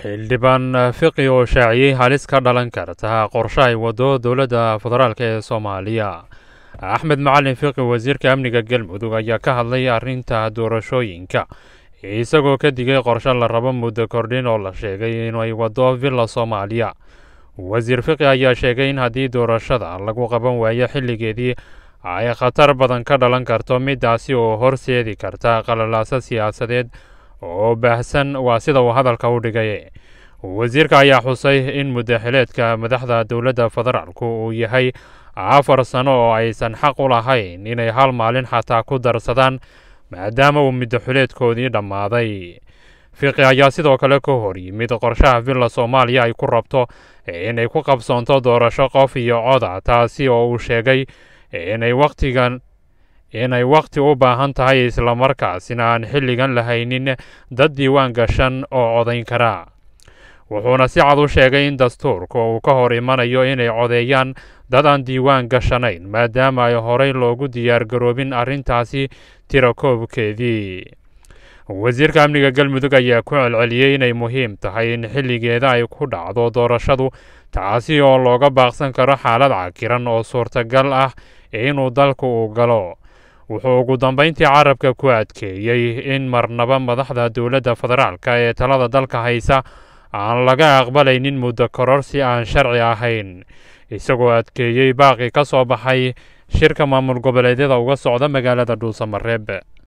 xildhibaan fiqi oo shaaciyey halis ka dhalan karta qorshe ay wado dowladda federaalk ee soomaaliya axmed macalin fiqi wasiirka amniga galmudug ayaa ka hadlay arrinta doorashooyinka isagoo ka digay qorshe la rabo muddo kordhin oo la sheegay inay wado villa soomaaliya wasiir fiqi ayaa sheegay in haddii doorashada lagu qaban waayo xilligeedii ay khatar badan ka dhalan karto midaasi oo horseedi karta qalalaaso siyaasadeed oo baahsan waa sida uu hadalka u dhigay wasiirka ayaa xusay in muddaxileedka madaxda dowladda federaalku uu yahay afar sano oo aysan xaq u lahayn inay hal maalin xataa ku darsadaan maadaama uu muddaxileedkoodii dhammaaday fiqi ayaa sidoo kale ka hor yimid qorshaha villa soomaaliya ay ku rabto inay ku qabsoonto doorasho qof iyo coda taasi oo uu sheegay inay wakhtigan inay wakhti u baahan tahay islamarkaasina aan xilligan lahaynin dad diiwaan gashan oo codayn kara wuxuuna si cad u sheegay in dastuurka uu ka hor imanayo inay codeeyaan dad aan diiwaan gashanayn maadaama ay horey loogu diyaargaroobin arrintaasi tira koobkeedii wasiirka amniga galmudug ayaa ku celceliyey inay muhiim tahay in xilligeeda ay ku dhacdo doorashadu taasi oo looga baaqsan karo xaalad cakiran oo suurtagal ah inuu dalku uu galo wuxuu ugu dambeyntii carabka ku adkeeyey in marnaba madaxda dowladda federaalk ee talada dalka haysa aan laga aqbalaynin muddo kororsi aan sharci ahayn isagoo adkeeyey baaqi ka soo baxay shirka maamul goboleedyada uga socda magaalada dhuusamareeb